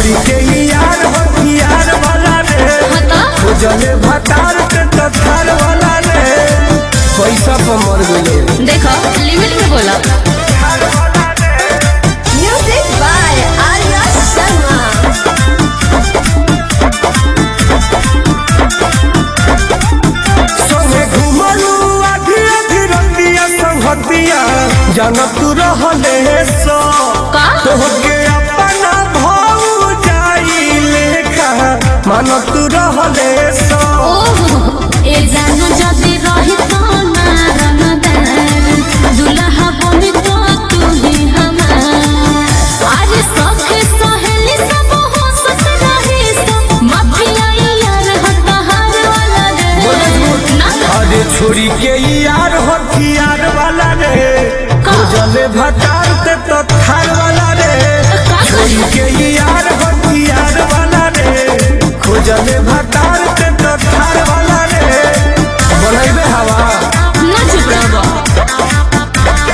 छोड़ी के ही यार हो यार वाला रे हता खोजले भतार के तो थार वाला रे पैसा पर मर गए देखो लिमिट में बोला Music by Arya Sharma. संगे घुमलू आधी आधी रतिया संगतिया जानत तू रहले सो का तोहके अपना भाऊ जाई लेखा मानत तू रहले सो ओहो ए जानो जदी रही तो ना रंगदार दुल्हा बनी तो तू ही हमार आज सखे सहेली सब हो सत रही सो माफिया यार हता हार वाला रे ना अरे छोड़ी के यार हो यार वाला रे का? खोजले भतार ते तो थार वाला रे का छोड़ी के यार हो यार वाला रे खोजले भतार ते तो थार वाला रे बनैबे हवा ना चुप रहो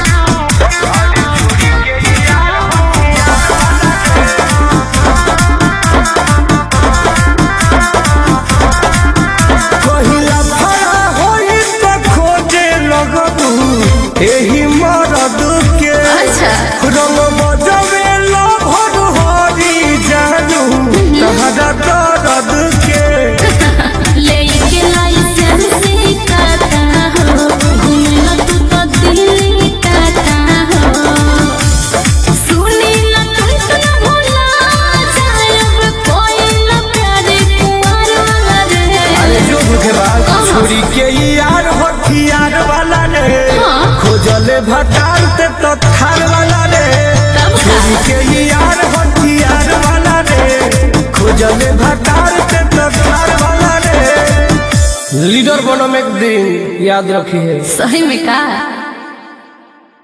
कहिला फरा होई तो खोजे लगबू एही मरद के अच्छा रंग बजबे लभर हरी जानू तहरा दर्द के लेके लाइसेंस काटा हो घूमना तू तो दिल्ली काटा हो सुनी ना तुम तो ना भूला जायब कोई ना प्यारे कुंवर वाला रे अरे जो भूखे बाल छोड़ी के यार हो यार वाला रे हाँ। खोजले भटार ते तो थार वाला रे तब का? छोड़ी के यार हो यार वाला रे खोजले भटार ते तो थार वाला रे लीडर बनो में एक दिन याद रखिए सही में का